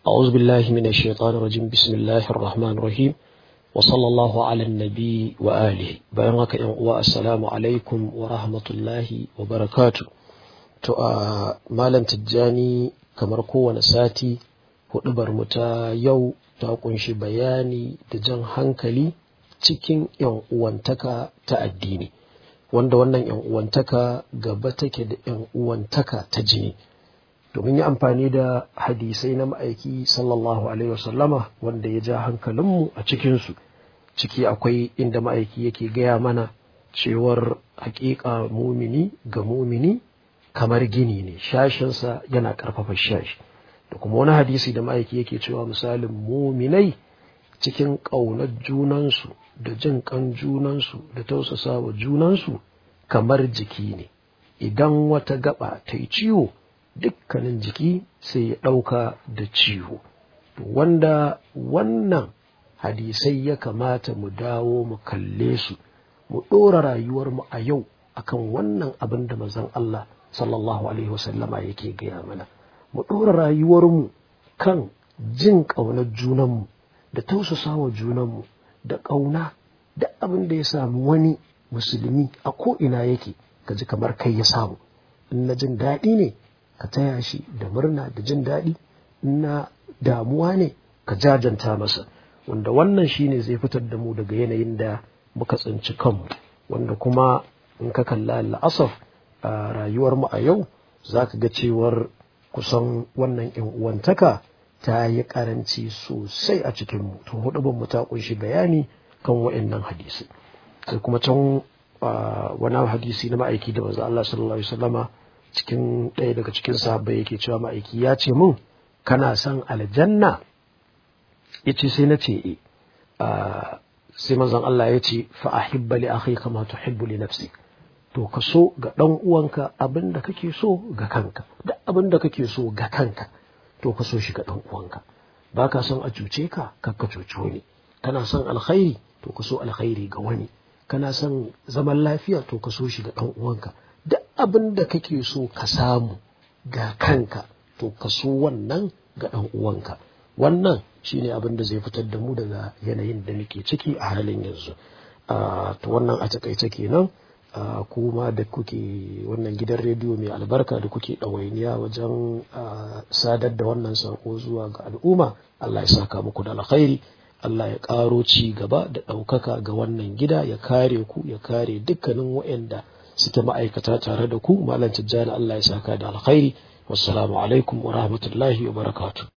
أعوذ بالله من الشيطان الرجيم بسم الله الرحمن الرحيم وصلى الله على النبي وآله بيانك والسلام عليكم ورحمة الله وبركاته to a malam tijjani kamar kowane sati hudubar mu ta yau ta kunshi bayani da jan hankali cikin yan uwantaka ta addini wanda wannan yan uwantaka gaba take da yan uwantaka ta jini domin yi amfani da hadisai na ma'aiki sallallahu alaihi wasallama wanda ya ja hankalinmu a cikinsu ciki akwai inda ma'aiki yake gaya mana cewar hakika mumini ga mumini kamar gini ne shashinsa yana ƙarfafa shashi da kuma wani hadisi da ma'aiki yake cewa misalin muminai cikin ƙaunar junansu da jin ƙan junansu da tausasa wa junansu kamar jiki ne idan wata gaba ta yi ciwo dukkanin jiki sai ya ɗauka da ciwo wanda wannan hadisai ya kamata mu dawo mu kalle su mu ɗora rayuwarmu a yau akan wannan abin da mazan Allah sallallahu alaihi wasallama yake gaya mana mu ɗora rayuwarmu kan jin ƙaunar junanmu da tausasa wa junanmu da ƙauna da abin da ya samu wani musulmi a ko'ina yake ka ji kamar kai ya samu in na jin daɗi ne ka taya shi da murna da jin daɗi in na damuwa ne ka jajanta masa wanda wannan shine zai fitar da mu daga yanayin da muka tsinci kanmu wanda kuma in ka kalla la'asaf a rayuwarmu a yau za ka ga cewar kusan wannan yan uwantaka ta yi karanci sosai a cikinmu tun hudu ta kunshi bayani kan wa'annan hadisi sai kuma can wani hadisi na ma'aiki da maza Allah sallallahu alaihi wasallama cikin ɗaya daga cikin sahabbai yake cewa ma'aiki ya ce mun kana son aljanna ya ce sai na ce e sai manzon Allah ya ce fa ahibba li akhi kama tuhibbu li nafsi to ka so ga ɗan uwanka abin da kake so ga kanka da abin da kake so ga kanka to ka so shi ga ɗan uwanka ba ka son a cuce ka ka cuci wani kana son alkhairi to ka so alkhairi ga wani kana son zaman lafiya to ka so shi ga ɗan uwanka duk abin da kake so ka samu ga kanka to ka so wannan ga ɗan uwanka wannan shine abin da zai fitar da mu daga yanayin da muke ciki a halin yanzu to wannan a takaice kenan kuma da kuke wannan gidan rediyo mai albarka da kuke ɗawainiya wajen sadar da wannan sako zuwa ga al'umma Allah ya saka muku da alkhairi Allah ya ƙaro ci gaba da ɗaukaka ga wannan gida ya kare ku ya kare dukkanin waɗanda suke ma'aikata tare da ku malam tijjani Allah ya saka da alkhairi wassalamu alaikum wa rahmatullahi wa barakatuh